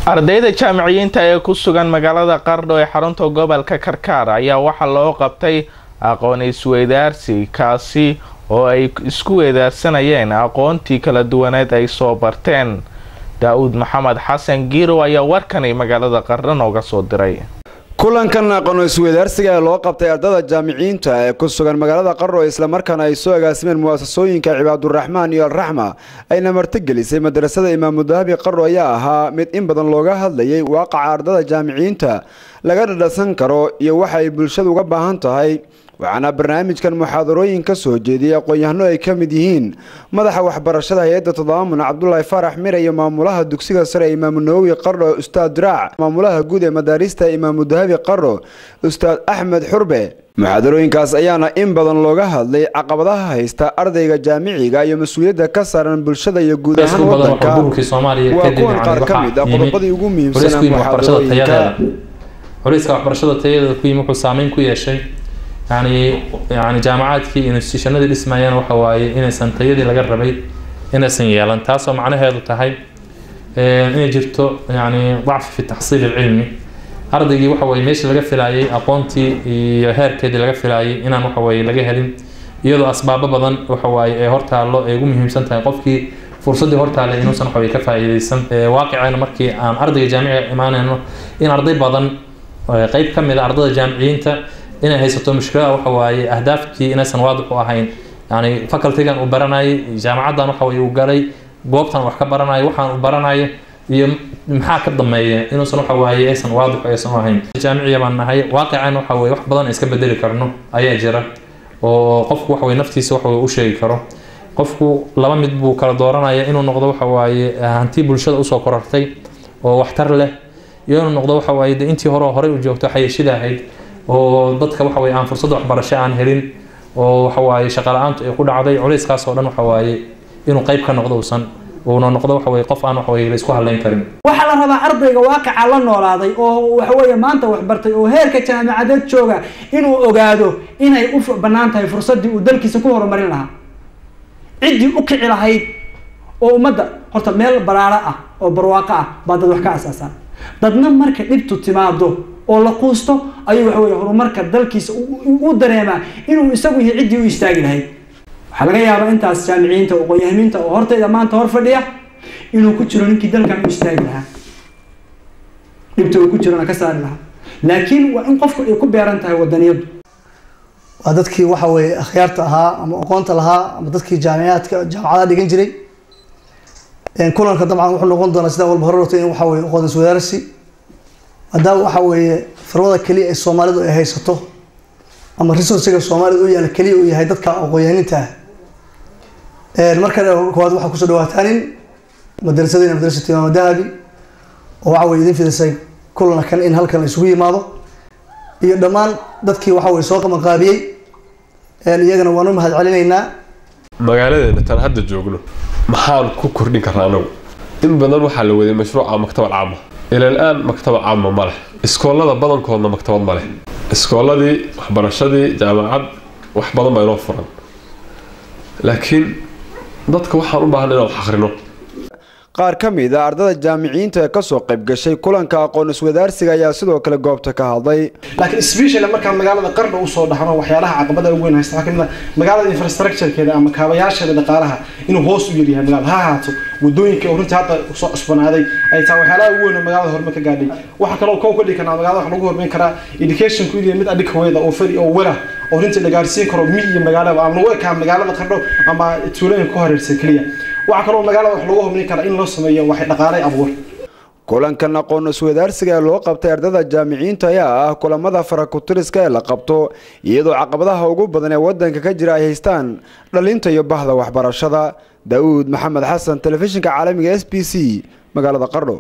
ardayda jaamiciyiinta ee ku sugan magaalada qardho ee xarunta gobolka karkaar ayaa waxaa loo qabtay aqoon isweydaarsi kaasi oo ay isku weedaarsanayeen aqoontii kala duwaneed ay soo barteen daa-uud maxamed xasan giirow ayaa warkani magaalada qardho nooga soo diray kulankan aqoon isweydaarsiga ee loo qabtay ardada jaamiciyiinta ee ku sugan magaalada qardho islamarkaana ay soo agaasimeen mu'asasooyinka cibaaduraxmaan iyo alraxma ayna martigelisay madrasada imaamu dahabi qardho ayaa ahaa mid in badan looga hadlayay waaqaca ardada jaamiciyiinta laga dhadhasan karo iyo waxa ay bulshadu uga baahan tahay waxaana barnaamijkan muxaadarooyin ka soo jeediyay aqoon-yahano ay ka mid yihiin madaxa waxbarashada hay-adda todobaamun cabdulaahi faarax mire iyo maamulaha dugsiga sare ee imaamu nawowi qardho ustaad diraac maamulaha guud ee madaarista imaamu dahabi qardho ustaad axmed xurbe muxaadarooyinkaas ayaana in badan looga hadlay caqabadaha haysta ardayga jaamiciga iyo mas-uuliyadda ka saaran bulshada iyo guud ahaan wadanka waa kuwan qaar ka mid ah qodobadii ugu muhiimsanaa muxaadarooyinka xoriiska waxbarashada tayadeeda ku yimi wuxuu saameyn ku yeeshay yani yani jaamacaadkii institutionadii dhismayeen waxa waaye inaysan tayadii laga rabay inaysan yeelan taasoo macnaheedu tahay inay jirto yani dacfi fi taxsiil ilcilmi ardaygii waxa weye meeshii laga filaayay aqoontii iyo heerkeedii laga filaayay inaan waxa weye laga helin iyadoo asbaabo badan waxa waaye ee hortaallo ay ugu muhiimsan tahay qofkii fursaddii hortaale inuusan waxa weye ka faa'iidaysan waaqiceena markii aan ardayga jaamiciga imaanayno in arday badan qeyb ka mid a ardada jaamiciyiinta inay haysato mushkilada waxa waaye ahdaaftii inaysan waadix u ahayn yani facultygan uu baranayay jaamacaddan waxa weye uu galay goobtan wax ka baranayo waxaan uu baranayo iyo maxaa ka dambeeya inuusan waxa waaye aysan waadix aysan u ahayn jaamiciya baan nahay waaqicana waxa weye wax badan iska bedeli karno ayaa jira oo qofku waxa weye naftiisa waxa weye u sheegi karo qofku laba mid buu kala dooranaya inuu noqdo waxa waaye hanti bulshada usoo korartay oo waxtar leh iyo inuu noqdo waxa waaye de intii hore horey u joogto xayashida ahayd oo dadka waxa weye aan fursad waxbarasho aan helin oo waxa waaye shaqa la-aantu ay ku dhacday culayskaas oo dhan waxa waaye inuu qayb ka noqdo uusan uuna noqdo waxa weye qof aan waxa weye la isku hadlayn karin waxaa la rabaa ardayga waaqica la noolaaday oo waxa weeye maanta waxbartay oo heerka jaamicadeed jooga inuu ogaado inay u bannaan tahay fursaddii uu dalkiisa ku horumarin lahaa ciddii u kici lahayd oo ummadda horta meel baraaro ah oo barwaaqo ah baa dad wax ka asaasaan dadna marka dhibtu timaado oo la quusto ayuu waxa weye horumarka dalkiisa u dareemaa inuu isagu yahay ciddii u istaagi lahayd waxaa laga yaabaa intaas jaamiciyiinta aqoon-yahamiinta oo hortayda maanta hor fadhiya inuu ku jiro ninkii dalkan u istaagi lahaa dhibta uu ku jirona ka saari lahaa laakiin waa in qofku ay ku beeran tahay wadaniyadu waa dadkii waxa weye akhyaarta ahaa ama aqoonta lahaa ama dadkii jaamicaadka jaamacadaha dhigan jiray kulanka dabcan wuxuu noqon doonaa sidaa walba hore rogtay in waxa weye aqoon iswadaarsi maadaama waxa weeye firmada keliya ay soomaalidu ay haysato ama resourciga soomaalida u yaala keliya uu yahay dadka aqoon-yahaninta ah marka koowaad waxaa kusoo dhawaataanin madrasadina madrasatu imaam dahabi oo waxa weye idin fidisay kulana kan in halkan la isugu yimaado iyo dhammaan dadkii waxa weye soo qabanqaabiyey iyagana waan u mahad celinaynaa magaaladeena tan hadda joogno maxaan ku kordhin karnaa anagu in badan waxaa la waday mashruuca maktabad caama ila al-aan maktabad caama ma leh iskoolada badankoodna maktabad ma leh iskooladii waxbarashadii jaamacad wax badan baa inoo furan laakiin dadka waxaan u baahan inaan wax akhrino qaar ka mid a ardada jaamiciyiinta ee kasoo qayb gashay kulanka aqoon iswadaarsiga ayaa sidoo kale goobta ka hadlay laakiin special markaan magaalada qardho usoo dhaxno waxyaalaha caqabada ugu weyn haysta waxaa kamid ah magaalada infrastructurekeeda ama kaabayaasheeda dhaqaalaha inuu hoos u yaryahay magaalada ha ahaato wadooyinka oo runtii hadda soo cusbanaaday ay tahay waxyaalaha ugu weyn oo magaalada horumar ka gaadhay waxaa kaloo kow ka dhigi karnaa magaalada wax lagu horumarin karaa educationku inuu mid adhikaweeda oo fari oo wela oo runtii la gaarsiin karo mi iyo magaalada ama lagu ekaa magaalada qardho ama tuulooyinka ku hareersan keliya waxaa kaloo magaalada wax lagu horumarin karaa in loo sameeyo waxay dhaqaalay abuur kulankan aqoon iswadaarsiga ee loo qabtay ardada jaamiciyiinta ayaa ah kulamada farakutiriska ee la qabto iyadoo caqabadaha ugu badan ee wadanka ka jira ay haystaan dhalinta iyo bahda waxbarashada daa-uud maxamed xasan telefishinka caalamiga s b c magaalada qardho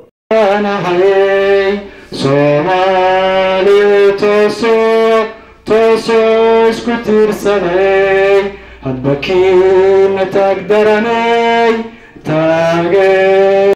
isku tiirsaday hadba kiina taag daranay taage